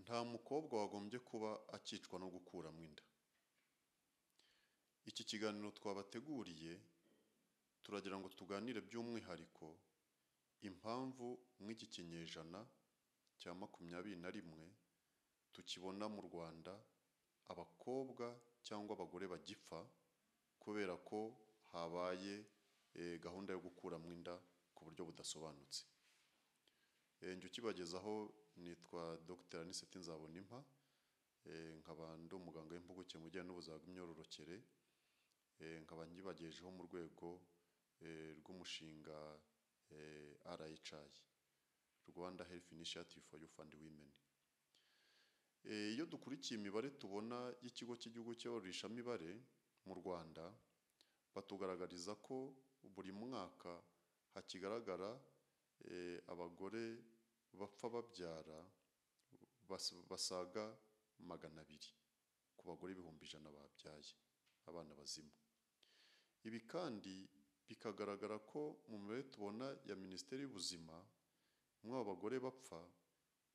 nta mukobwa wagombye kuba akicwa no gukuramo inda iki kiganiro twabateguriye turagira ngo tuganire by'umwihariko impamvu mu iki kinyejana cya makumyabiri na rimwe tukibona mu rwanda abakobwa cyangwa abagore bagipfa kubera ko habaye eh, gahunda yo gukuramo inda ku buryo budasobanutse Eh, njye ukibagezaho nitwa Dr aniseti nzabonimpa Eh, nkaba ndi umuganga w'impuguke mu bijyanye n'ubuzima bw'imyororokere Eh, nkaba nyibagejeho mu rwego eh, rw'umushinga eh, RHI Rwanda Health Initiative for Youth and Women Eh, iyo dukurikiye imibare tubona y'ikigo cy'igihugu cyabarurishamibare mu rwanda batugaragariza ko buri mwaka hakigaragara eh, abagore bapfa babyara bas- basaga magana abiri ku bagore ibihumbi ijana babyaye abana bazima ibi kandi bikagaragara ko mu mibare tubona ya minisiteri y'ubuzima muri abo bagore bapfa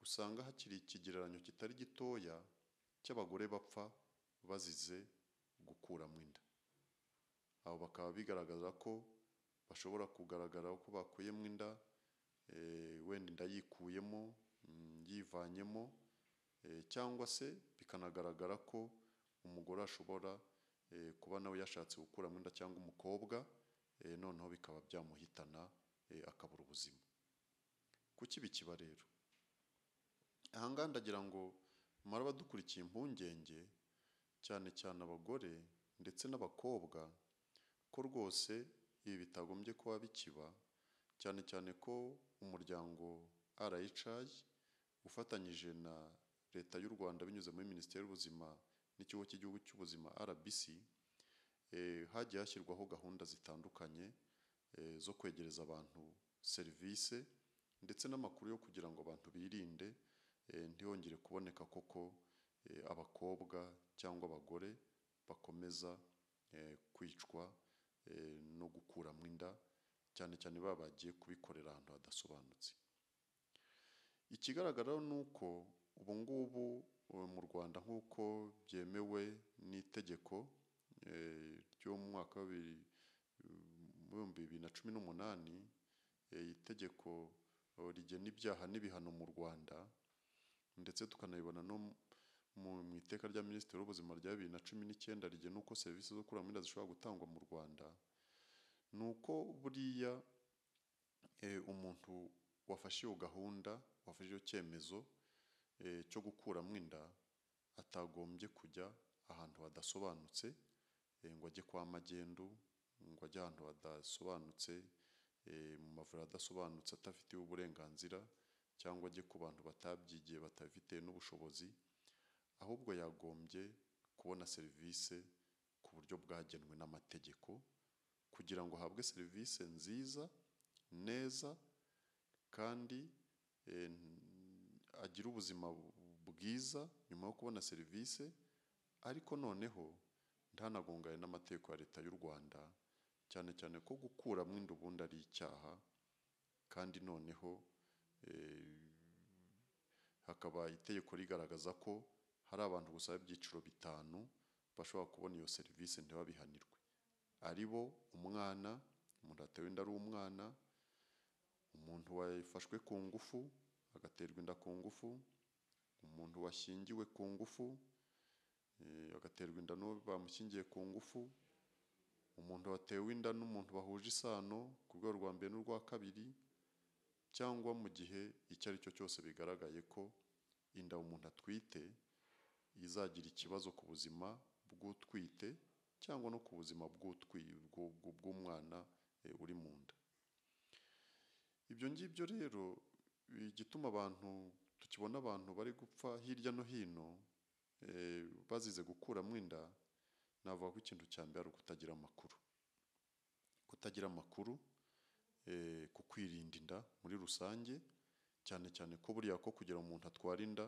usanga hakiri ikigereranyo kitari gitoya cy'abagore bapfa bazize gukuramo inda abo bakaba bigaragaza ko bashobora kugaragara ko bakuyemo inda eh, wenda inda yikuyemo mm, yivanyemo eh, cyangwa se bikanagaragara ko umugore ashobora eh, kuba nawe yashatse gukuramo inda cyangwa umukobwa eh, noneho bikaba byamuhitana eh, akabura ubuzima kuki bikiba rero ahangaha ndagira ngo muraba dukurikiye impungenge cyane cyane abagore ndetse n'abakobwa ko rwose ibi bitagombye kuba bikiba cyane cyane ko umuryango RHI ufatanyije na leta y'u Rwanda binyuze muri minisiteri y'ubuzima n'ikigo cy'igihugu cy'ubuzima RBC eh, hagiye hashyirwaho gahunda zitandukanye eh, zo kwegereza abantu serivisi ndetse n'amakuru yo kugira ngo abantu birinde eh, ntihongere kuboneka koko eh, abakobwa cyangwa abagore bakomeza eh, kwicwa eh, no gukuramo inda cyane cyane baba bagiye kubikorera ahantu hadasobanutse ikigaragara ni uko ubu ngubu eh, mu rwanda nk'uko byemewe n'itegeko eh, ryo mu mwaka wa bibiri mu bihumbi bibiri na cumi n'umunani eh, itegeko eh, rigena ibyaha n'ibihano mu rwanda ndetse tukanabibona no mu mu iteka rya minisitiri w'ubuzima rya bibiri na cumi n'icyenda rigena uko serivisi zo kuramo inda zishobora gutangwa mu rwanda ni uko buriya eh, umuntu wafashe iyo gahunda wafashe iyo cyemezo eh, cyo gukuramo inda atagombye kujya ahantu hadasobanutse eh, ngo ajye kwa magendu ngo ajye ahantu hadasobanutse eh, mu mavuriro adasobanutse atabifitiye uburenganzira cyangwa ajye ku bantu batabyigiye batabifitiye n'ubushobozi ahubwo yagombye kubona serivisi ku buryo bwagenwe n'amategeko kugira ngo ahabwe serivisi nziza neza kandi eh, agire ubuzima bwiza nyuma yo kubona serivisi ariko noneho ntanagongane n'amategeko ya leta y'u rwanda cyane cyane ko gukuramo inda ubundi ari icyaha kandi noneho eh, hakaba itegeko rigaragaza ko hari abantu gusa b'ibyiciro bitanu bashobora kubona iyo serivisi ntibabihanirwe ari bo umwana umuntu watewe inda ari umwana umuntu wafashwe ku ngufu agaterwa inda ku ngufu umuntu washyingiwe ku ngufu eh, agaterwa inda n'uwo bamushyingiye ku ngufu umuntu watewe inda n'umuntu bahuje isano ku rwego rwa mbere n'urwa kabiri cyangwa mu gihe icyo ari cyo cyose bigaragaye ko inda umuntu atwite izagira ikibazo ku buzima bw'utwite cyangwa no ku buzima bw'utwi- bw'u- bw'u- bw'umwana eh, uri mu nda ibyo ngibyo rero igituma abantu tukibona abantu bari gupfa hirya no hino eh, bazize gukuramo inda navuga ko ikintu cya mbere ari ukutagira amakuru kutagira amakuru eh, ku kwirinda inda muri rusange cyane cyane ko buriya ko kugira ngo umuntu atwara inda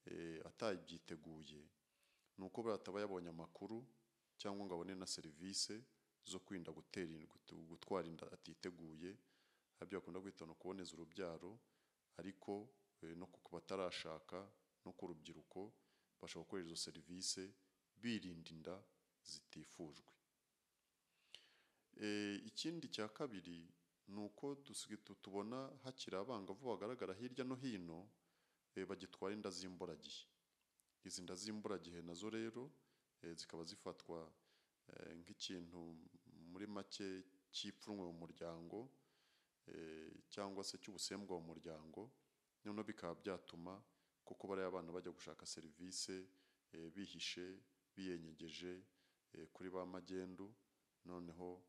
eh, atabyiteguye ni uko buriya ataba yabonye amakuru cyangwa ngo abone na serivisi zo kwirinda gutera in- gutu- gutwara inda atiteguye hari ibyo bakunda kwita no kuboneza urubyaro ariko eh, no ku batarashaka no ku rubyiruko babasha gukorera izo serivisi birinda inda zitifujwe. Ikindi cya kabiri ni uko tubona hakiri abangavu bagaragara hirya no hino bagitwara inda z'imburagihe. Izi nda z'imburagihe nazo rero zikaba zifatwa nk'ikintu muri make cy'ipfunwe mu muryango cyangwa se cy'ubusembwa mu muryango, noneho bikaba byatuma koko bariya bana bajya gushaka serivisi bihishe, biyenyegeje kuri ba magendu, noneho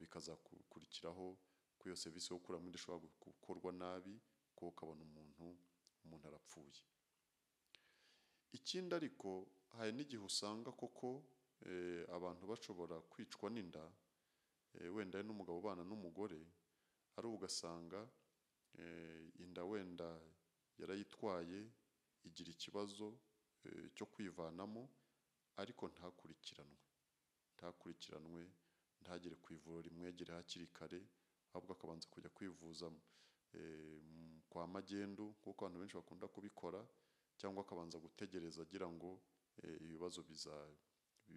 bikazakurikiraho ko iyo serivisi yo gukuramo inda ishobora gukorwa nabi kuko ukabona umuntu, umuntu arapfuye. Ikindi ariko hari n'igihe usanga koko abantu bashobora kwicwa n'inda wenda ari n'umugabo ubana n'umugore ariko ugasanga inda wenda yarayitwaye igira ikibazo cyo kwivanamo ariko ntakurikiranwe, ntakurikiranwe ntagere ku ivuriro rimwegere hakiri kare ahubwo akabanza kujya kwivuza kwa magendu nk'uko abantu benshi bakunda kubikora cyangwa akabanza gutegereza agira ngo ibibazo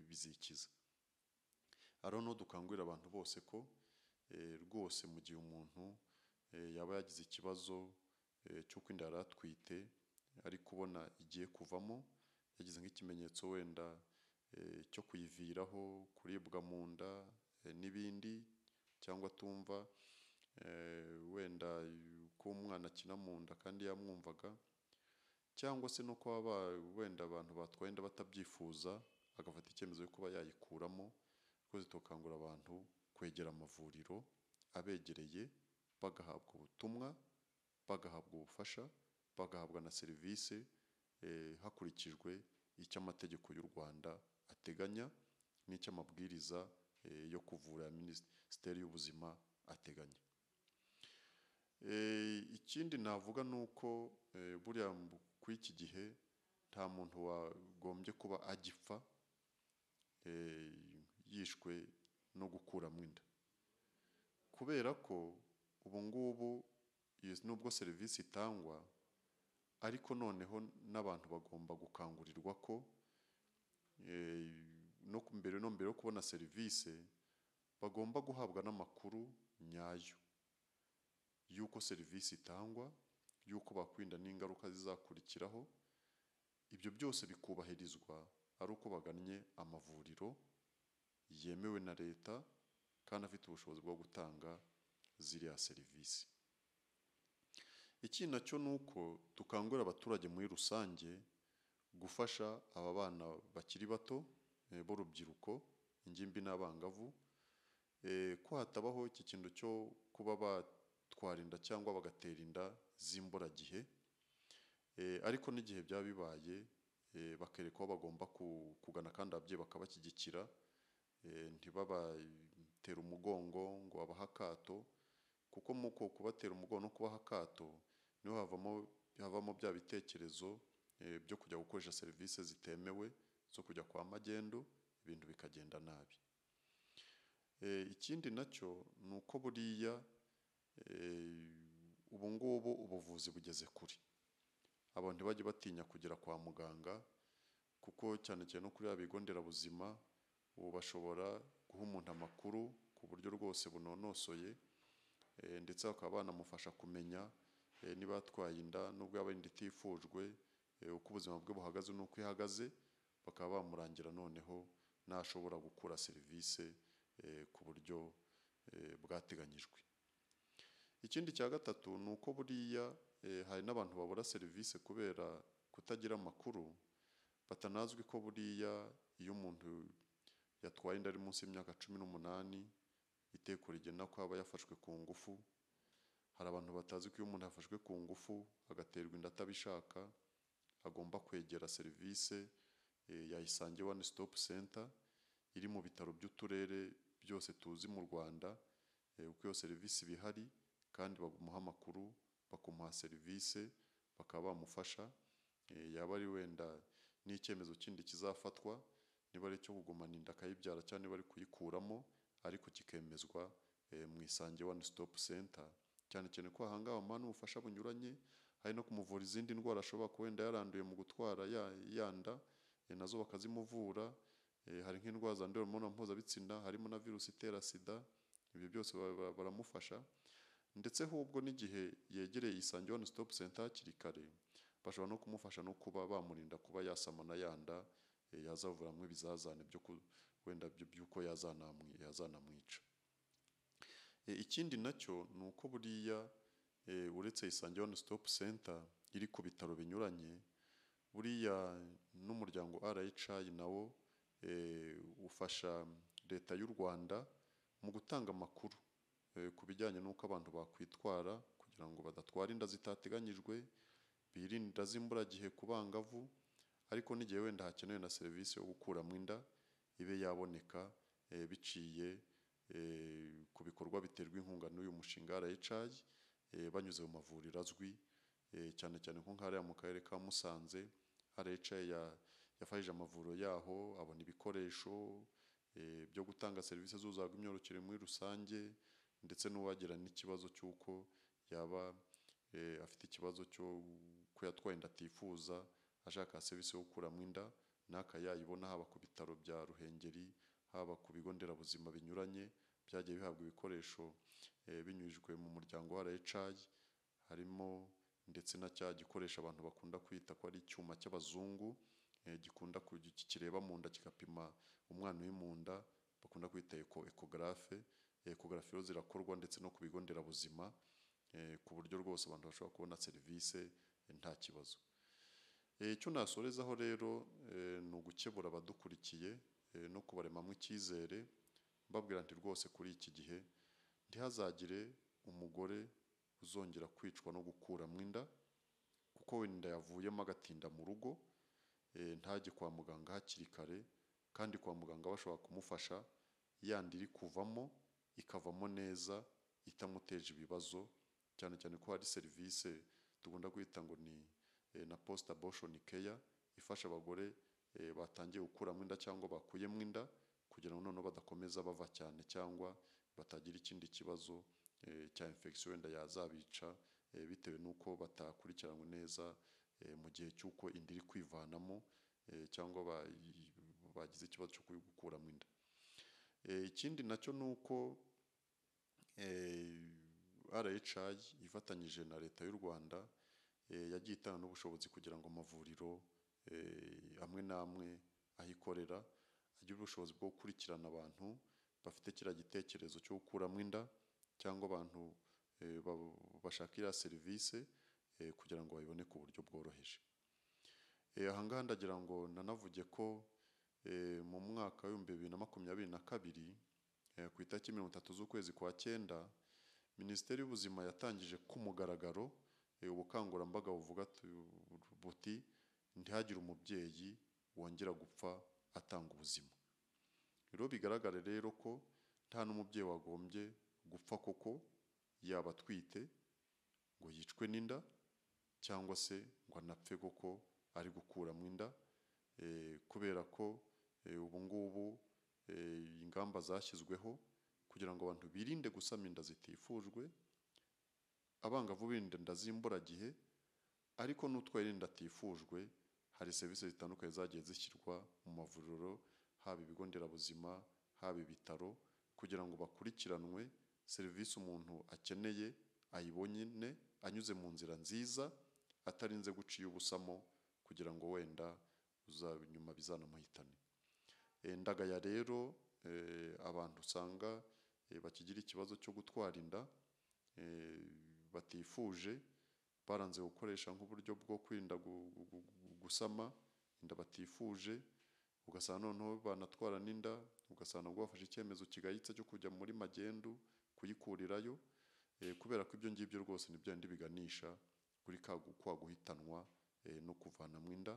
bizikiza. Rero niho dukangurira abantu bose ko rwose mu gihe umuntu yaba yagize ikibazo cy'uko inda yari atwite ari kubona igiye kuvamo, yagize nk'ikimenyetso wenda cyo kuyiviraho, kuribwa mu nda n'ibindi cyangwa atumva wenda ko umwana akina mu nda kandi yamwumvaga cyangwa se no kuba wenda abantu batwaye inda batabyifuza agafata icyemezo cyo kuba yayikuramo, twese dukangurira abantu kwegera amavuriro abegereye bagahabwa ubutumwa, bagahabwa ubufasha, bagahabwa na serivisi hakurikijwe icyo amategeko y'u Rwanda ateganya n'icyo amabwiriza yo kuvura ya Minisiteri y'Ubuzima ateganya. Ikindi navuga ni uko buriya kuri iki gihe nta muntu wagombye kuba agipfa yishwe no gukuramo inda kubera ko ubu ngubu nubwo serivisi itangwa ariko noneho n'abantu bagomba gukangurirwa ko mbere no mbere yo kubona serivisi bagomba guhabwa n'amakuru nyayo y'uko serivisi itangwa, y'uko bakwirinda n'ingaruka zizakurikiraho, ibyo byose bikubahirizwa ari uko bagannye amavuriro yemewe na Leta kandi afite ubushobozi bwo gutanga ziriya serivisi. Ikindi na cyo ni uko dukangurira abaturage muri rusange gufasha aba bana bakiri bato b'urubyiruko, ingimbi n'abangavu ko hatabaho iki kintu cyo kuba batwara inda cyangwa bagatera inda z'imburagihe ariko n'igihe byaba bibaye bakerekwa aho bagomba kugana kandi ababyeyi bakabashyigikira, ntibabatere umugongo ngo babahe akato kuko muri uko kubatera umugongo no kubaha akato niho havamo bya bitekerezo byo kujya gukoresha serivisi zitemewe zo kujya kwa magendu ibintu bikagenda nabi. Ikindi na cyo ni uko buriya ubu ngubu ubuvuzi bugeze kure, abantu ntibajye batinya kugera kwa muganga kuko cyane cyane no kuri biriya bigo nderabuzima ubu bashobora guha umuntu amakuru ku buryo rwose bunonosoye ndetse bakaba banamufasha kumenya niba yatwaye inda nubwo yaba ari inda itifujwe uko ubuzima bwe buhagaze n'uko ihagaze, bakaba bamurangira noneho n'ashobora gukura serivisi ku buryo bwateganyijwe. Ikindi cya gatatu ni uko buriya hari n'abantu babura serivisi kubera kutagira amakuru, batanazwi ko buriya iyo umuntu yatwaye inda ari munsi y'imyaka cumi n'umunani itegeko rigena ko aba yafashwe ku ngufu, hari abantu batazi ko iyo umuntu yafashwe ku ngufu agaterwa inda atabishaka agomba kwegera serivisi ya Isange One Stop Center iri mu bitaro by'uturere byose tuzi mu Rwanda kuko iyo serivisi iba ihari kandi bamuha amakuru, bakamuha serivisi, bakaba bamufasha yaba ari wenda n'icyemezo kindi kizafatwa niba ari icyo kugumana inda akayibyara cyangwa niba ari kuyikuramo ariko kikemezwa mu Isange One Stop Center cyane cyane ko aha ngaha bamuha n'ubufasha bunyuranye hari no kumuvura izindi ndwara ashobora kuba wenda yaranduye mu gutwara ya- yanda eh, nazo bakazimuvura eh, hari nk'indwara zandurira mu mibonano mpuzabitsina harimo na virusi itera sida ibyo byose ba- ba- baramufasha ndetse ahubwo n'igihe yegereye isange one stop center hakiri kare bashobora no kumufasha no kuba bamurinda kuba yasamana yanda eh, yazavuramwo ibizazane byo ku- wenda byo- by'uko yazanamwi- yazanamwica Eh, ikindi nacyo ni uko buriya eh, uretse Isange One Stop Center iri ku bitaro binyuranye buriya n'umuryango RHI nawo eh, ufasha leta y'u Rwanda mu gutanga amakuru eh, ku bijyanye n'uko abantu bakwitwara kugira ngo badatwara inda zitateganyijwe birinda z'imburagihe ku bangavu ariko n'igihe wenda hakenewe na serivisi yo gukuramo inda ibe yaboneka eh, biciye eh, ku bikorwa biterwa inkunga n'uyu mushinga wa RHI eh, banyuze mu mavuriro azwi eh, cyane cyane nko nk'ariya mu karere ka Musanze RHI ya- yafashije amavuriro yaho abona ibikoresho eh, byo gutanga serivisi z'uzaga imyororokere muri rusange ndetse n'uwagira n'ikibazo cy'uko yaba eh, afite ikibazo cyo ko yatwaye inda atifuza ashaka serivisi yo gukuramo inda n'aka yayibona haba ku bitaro bya Ruhengeri haba ku bigo nderabuzima binyuranye byagiye bihabwa ibikoresho eh, binyujijwe mu muryango wa RHI harimo ndetse na cya gikoresho abantu bakunda kwita ko ari icyuma cy'abazungu eh, gikunda ku- kireba mu nda kigapima umwana uri mu nda bakunda kwita eko ekogarafe ekogarafe rero zirakorwa ndetse no ku bigo nderabuzima eh, ku buryo rwose abantu bashobora kubona serivisi eh, nta kibazo Eh, icyo nasorezaho rero eh, ni ugukebura abadukurikiye eh, no kubaremamo icyizere mbabwira nti rwose kuri iki gihe ntihazagire umugore uzongera kwicwa no gukuramo inda kuko wenda yavuyemo agatinda mu rugo eh, ntajye kwa muganga hakiri kare kandi kwa muganga bashobora kumufasha yandi iri kuvamo ikavamo neza itamuteje ibibazo cyane cyane ko hari serivisi tugomba kwita ngo ni eh, na post abortion care ifasha abagore eh, batangiye gukuramo inda cyangwa bakuyemo inda kugira ngo noneho badakomeza bava cyane cyangwa batagira ikindi kibazo eh, cya infection wenda yazabica eh, bitewe n'uko batakurikiranywe neza eh, mu gihe cy'uko inda iri kwivanamo eh, cyangwa bayi- bagize ikibazo cyo gukuramo inda Eh, ikindi nacyo ni uko eh, RHI ifatanyije na leta y'u Rwanda eh, yagiye itanga n'ubushobozi kugira ngo amavuriro eh, amwe n'amwe aho ikorera agire ubushobozi bwo gukurikirana abantu bafite kiriya gitekerezo cyo gukuramo inda cyangwa abantu eh, ba- bashaka iriya serivisi eh, kugira ngo babibone ku buryo bworoheje. Eh, aha ngaha ndagira ngo nanavuge ko eh, mu mwaka w'ibihumbi bibiri na makumyabiri na kabiri eh, ku itariki mirongo itatu z'ukwezi kwa cyenda minisiteri y'ubuzima yatangije ku mugaragaro eh, ubukangurambaga buvuga tu- buti ntihagire umubyeyi wongera gupfa atanga ubuzima rero bigaragare rero ko nta n'umubyeyi wagombye gupfa koko yaba atwite ngo yicwe n'inda cyangwa se ngo anapfe koko ari gukuramo inda eh, kubera ko eh, ubu ngubu eh, ingamba zashyizweho kugira ngo abantu birinde gusama inda zitifujwe abangavu birinda inda z'imburagihe ariko n'utwaye inda atifujwe hari serivisi zitandukanye zagiye zishyirwa mu mavuriro haba ibigo nderabuzima haba ibitaro kugira ngo bakurikiranwe serivisi umuntu akeneye ayibone anyuze mu nzira nziza atarinze guciye ubusamo kugira ngo wenda uzaba inyuma bizanamuhitane Eh, ndagaya rero eh, abantu usanga eh, bakigira ikibazo cyo gutwara inda eh, batifuje baranze gukoresha nk'uburyo bwo kwirinda gu- gu- gu- gusama inda batifuje ugasanga noneho banatwara n'inda ugasanga nabwo bafashe icyemezo kigayitse cyo kujya muri magendu kuyikurirayo eh, kubera ko ibyo ngibyo rwose ni bya bindi biganisha kuri ka gu- kwa guhitanwa eh, no kuvanamo inda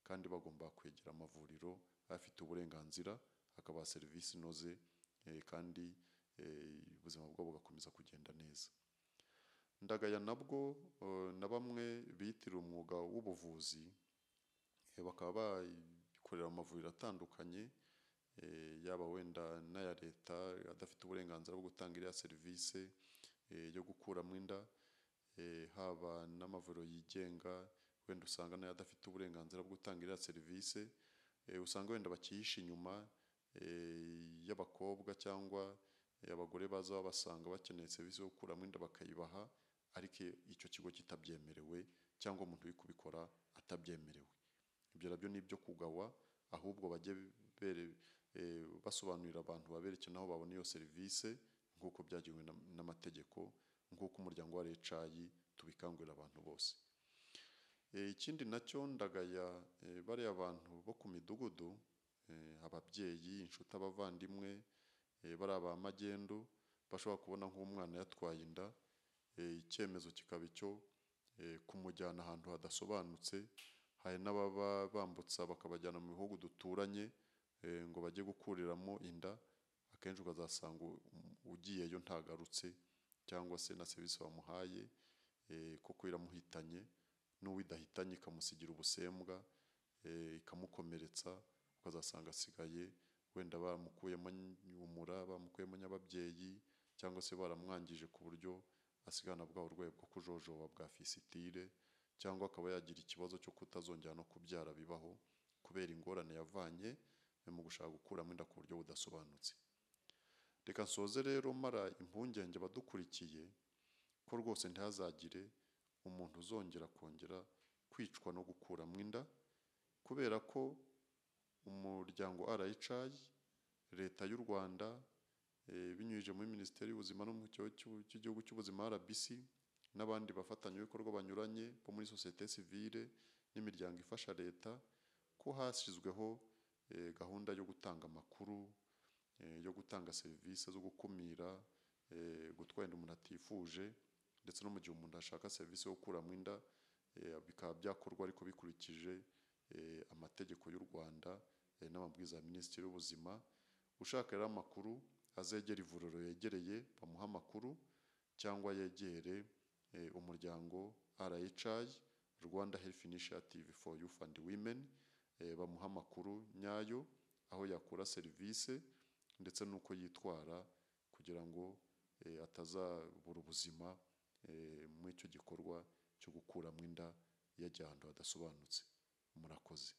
kandi bagomba kwegera amavuriro afite uburenganzira akabaha serivisi inoze eh, kandi eh, ubuzima bwabo bugakomeza kugenda neza ndagaya nabwo eh, na bamwe biyitirira umwuga w'ubuvuzi eh, bakaba bayikorera mu mavuriro atandukanye eh, yaba wenda n'aya leta adafite uburenganzira bwo gutanga iriya serivisi eh, yo gukuramo inda eh, haba n'amavuriro yigenga wenda usanga nayo adafite uburenganzira bwo gutanga iriya serivisi eh, usanga wenda bakihisha inyuma eh, y'abakobwa cyangwa eh, abagore baza babasanga bakeneye serivisi yo gukuramo inda bakayibaha ariko icyo kigo kitabyemerewe cyangwa umuntu uri kubikora atabyemerewe ibyo nabyo ni ibyo kugawa ahubwo bajye bere- eh, basobanurira abantu baberekera n'aho babona iyo serivisi nk'uko byagenwe na- n'amategeko nk'uko umuryango wa recayi tubikangurira abantu bose Eh, ikindi nacyo ndagaya eh, bariya bantu bo ku midugudu eh, ababyeyi inshuti abavandimwe eh, bariya ba magendu bashobora kubona nk'umwana yatwaye inda eh, icyemezo kikaba icyo eh, kumujyana ahantu hadasobanutse hari n'ababa bambutsa bakabajyana mu bihugu duturanye eh, ngo bajye gukuriramo inda akenshi ukazasanga u- ugiyeyo ntagarutse cyangwa se na serivisi bamuhaye eh, kuko iramuhitanye n'uwidahitanye ikamusigira ubusembwa eh, ikamukomeretsa ukazasanga asigaye wenda bamukuyemo umura bamukuyemo nyababyeyi cyangwa se baramwangije ku buryo asigana bwa burwayi bwo kujojoba bwa fisitire cyangwa akaba yagira ikibazo cyo kutazongera no kubyara bibaho kubera ingorane yavanye mu gushaka gukuramo inda ku buryo budasobanutse reka nsoze rero mara impungenge abadukurikiye ko rwose ntihazagire umuntu uzongera kongera kwicwa no gukuramo inda kubera ko umuryango RHI leta y'u Rwanda eh, binyujije muri minisiteri y'ubuzima no mu kigo cy'u- cy'igihugu cy'ubuzima RBC n'abandi bafatanyabikorwa banyuranye bo muri sosiyete sivile n'imiryango ifasha leta ko hashyizweho eh, gahunda yo gutanga amakuru eh, yo gutanga serivisi zo gukumira eh, gutwara inda umuntu atifuje ndetse no mu gihe umuntu ashaka serivisi yo gukuramo inda eh, bikaba byakorwa ariko bikurikije eh, amategeko y'u Rwanda eh, n'amabwiriza ya Minisitiri w'Ubuzima ushaka rero amakuru azegere ivuriro yegereye bamuhe amakuru cyangwa yegere eh, umuryango RHI Rwanda Health Initiative for Youth and Women eh, bamuha amakuru nyayo aho yakura serivisi ndetse n'uko yitwara kugira ngo eh, atazabura ubuzima eh, muri icyo gikorwa cyo gukuramo inda yajya ahantu hadasobanutse murakoze